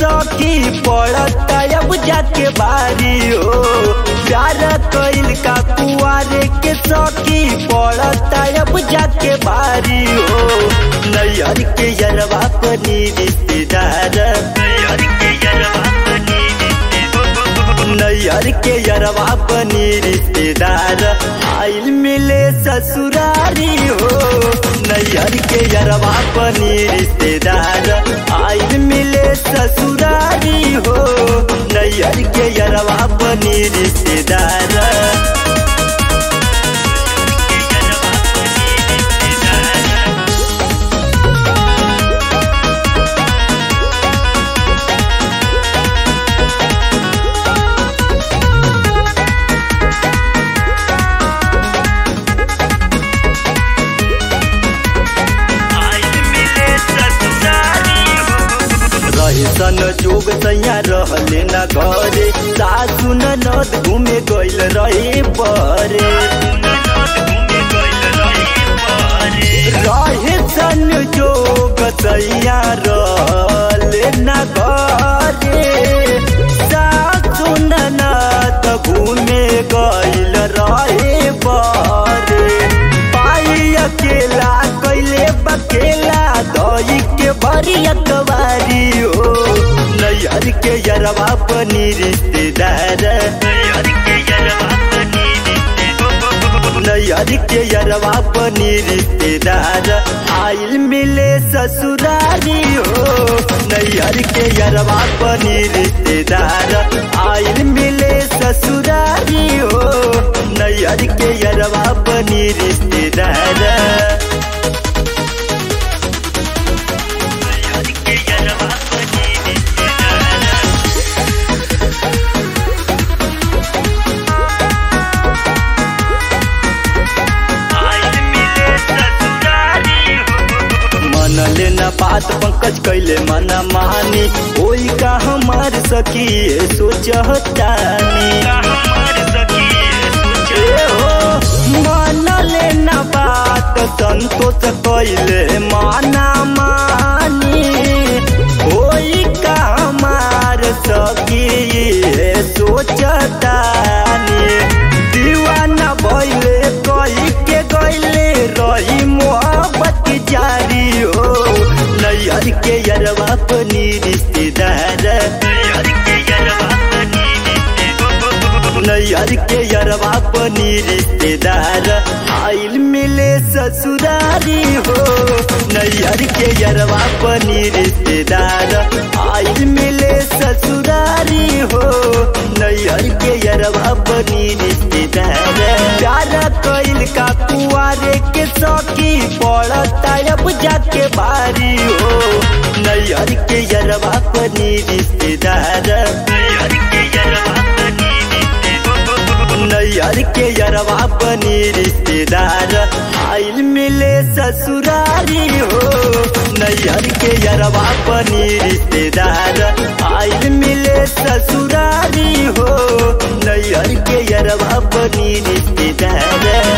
सौकी पड़ता अब जाके बारी हो प्यार कइल का कुआरे के सौकी पड़ता अब जाके बारी हो नैयर के यरवा पनी रिश्तेदार नैयर के यरवा पनी नैयर के यरवा बनी रिश्तेदार आइल मिले ससुरारी हो नैयर के यरवा बनी रिश्तेदार आइल मिले ससुरारी हो नैयर के यरवा बनी रिश्तेदार रहे सन जोग सैया रहले न घरे सासु ननद घूमे गइल रहे परे रहे सन जोग सैया रहले न घरे सासु ननद घूमे गइल रहे परे पाई अकेला कैले बकेला दही के भरी अखबारी हो नैयर के यरवा बनी रिश्तेदार नैयर के यरवा बनी नैयर के यरवा बनी रिश्तेदार आइल मिले ससुरारी हो नैयर के यरवा बनी रिश्तेदार आइल मिले ससुरारी हो नैयर के यरवा बनी रिश्तेदार मनले न बात पंकज कैले मना मानी ओई का हमार सखी सोचतानी ए हो मनले न बात संतोष कैले माना मानी ओई का हमार सखी सोचतानी दीवाना भइले कही के गइले रही मोहब्बत जारी हो नैयर के यरवा बनी रिश्तेदार नैयर के यरवा बनी नैयर के यरवा बनी रिश्तेदार आइल मिले ससुरारी हो नैयर के यरवा बनी रिश्तेदार आइल मिले ससुरारी हो नैयर के यरवा बनी रिश्तेदार प्यार कैल का कुआरे के सौकी पड़ता अब जाके बारी हो नैयर के यरवा बनी रिश्तेदार नैयर के यरवा नैयर के यरवा बनी रिश्तेदार आइल मिले ससुरारी हो नैयर के यरवा बनी रिश्तेदार आइल मिले ससुरारी हो नैयर के यरवा बनी रिश्तेदार